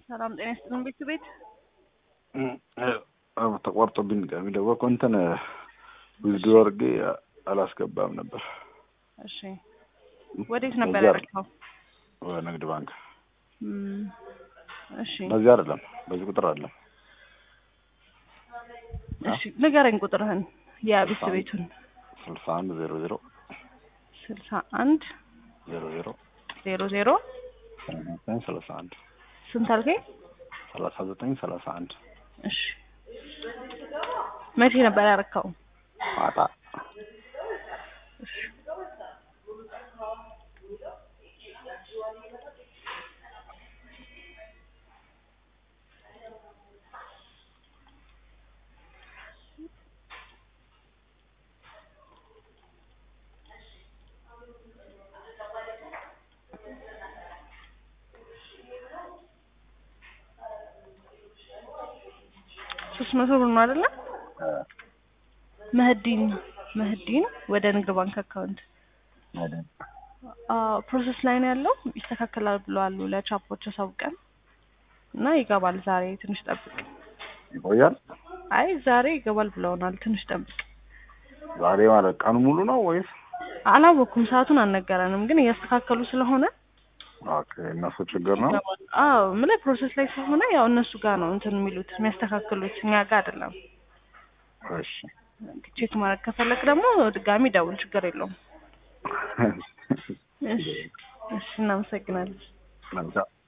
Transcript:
ሰላም ጤና ይስጥልን ቤት ቤት ተቋርጦብኝ ድጋሚ ደወልኩ። እንትን ዊዝዶ አድርጌ አላስገባም ነበር። እሺ ወዴት ነበር በዚህ ያደረግኸው? ንግድ ባንክ እም፣ እሺ በዚህ አይደለም፣ በዚህ ቁጥር አይደለም። እሺ ንገረኝ ቁጥርህን የቤት ቤቱን ስልሳ አንድ ዜሮ ዜሮ ስልሳ አንድ ዜሮ ዜሮ ዜሮ ዜሮ ዘጠኝ ሰላሳ አንድ ስንት አልከኝ? ሰላሳ ዘጠኝ ሰላሳ አንድ እሺ መቼ ነበር ያደረግኸው? ማታ እሺ ሶስት መቶ ብር ነው አይደለ? መህዲን መህዲን ወደ ንግድ ባንክ አካውንት አዎ ፕሮሰስ ላይ ነው ያለው። ይስተካከላል ብለዋል ለቻፖች አሳውቀን እና ይገባል ዛሬ ትንሽ ጠብቅ። ይቆያል። አይ ዛሬ ይገባል ብለውናል። ትንሽ ጠብቅ። ዛሬ ማለት ቀኑ ሙሉ ነው ወይስ? አላወኩም፣ ሰዓቱን አልነገረንም፣ ግን እያስተካከሉ ስለሆነ ኦኬ እነሱ ችግር ነው። አዎ ምን ፕሮሰስ ላይ ስለሆነ ያው እነሱ ጋር ነው እንትን የሚሉት የሚያስተካክሉት፣ እኛ ጋር አይደለም። እሺ ቼክ ማድረግ ከፈለግ ደግሞ ድጋሚ ደውል፣ ችግር የለውም። እሺ እሺ፣ እናመሰግናለን። መልካም